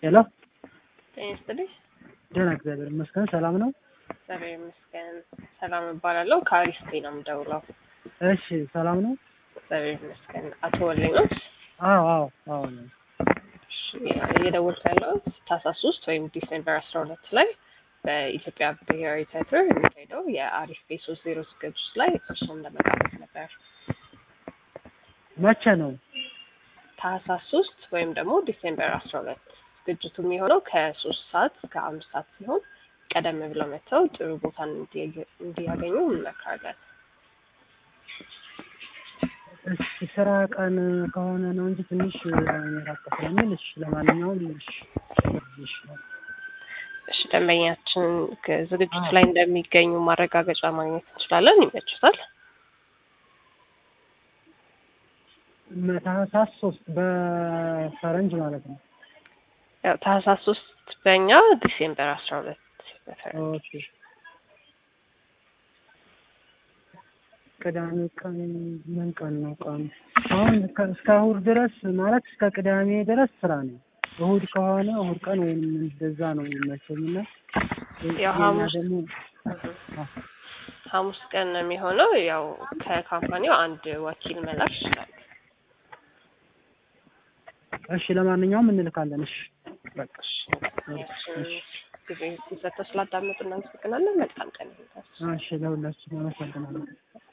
ሄሎ ጤና ይስጥልኝ። ደህና እግዚአብሔር ይመስገን ሰላም ነው። እግዚአብሔር ይመስገን ሰላም እባላለሁ። ከአሪስቴ ነው የምደውለው። እሺ ሰላም ነው። እግዚአብሔር ይመስገን። አቶ ወልኝ ነው አዎ አዎ አዎ ነው። እየደወልኩ ያለሁት ታህሳስ ሶስት ወይም ዲሴምበር አስራ ሁለት ላይ በኢትዮጵያ ብሔራዊ ቲያትር የሚካሄደው የአሪፍ ቤ ሶስት ዜሮ ዝግጅት ላይ እርሱም ለመጋበዝ ነበር። መቼ ነው? ታህሳስ ሶስት ወይም ደግሞ ዲሴምበር አስራ ሁለት ዝግጅቱ የሚሆነው ከሶስት ሰዓት እስከ አምስት ሰዓት ሲሆን ቀደም ብለው መጥተው ጥሩ ቦታን እንዲያገኙ እንመክራለን። እሺ ስራ ቀን ከሆነ ነው እንጂ ትንሽ ራቅ ስለሚል እሺ ለማንኛውም እሺ እሺ እሺ ደንበኛችን ዝግጅቱ ላይ እንደሚገኙ ማረጋገጫ ማግኘት እንችላለን። ይመችታል? ታህሳስ ሶስት በፈረንጅ ማለት ነው። ያው ታህሳስ ሶስት በእኛ ዲሴምበር አስራ ሁለት በፈረንጅ ኦኬ ቅዳሜ ቀን ምን ቀን ነው ቀኑ? አሁን ከ- እስከ እሑድ ድረስ ማለት እስከ ቅዳሜ ድረስ ስራ ነው። እሑድ ከሆነ እሑድ ቀን ወይም እንደዛ ነው የሚመቸኝና ያው የኛ ሐሙስ ደግሞ ሐሙስ ቀን ነው የሚሆነው። ያው ከካምፓኒው አንድ ወኪል መላክ ይችላል። እሺ ለማንኛውም እንልካለን። እሺ በቃ ያችን ጊዜ ሲሰጠው ስላዳመጡ እናመሰግናለን። መልካም ቀን ይሁንላችሁ። እሺ ለሁላችን አመሰግናለሁ።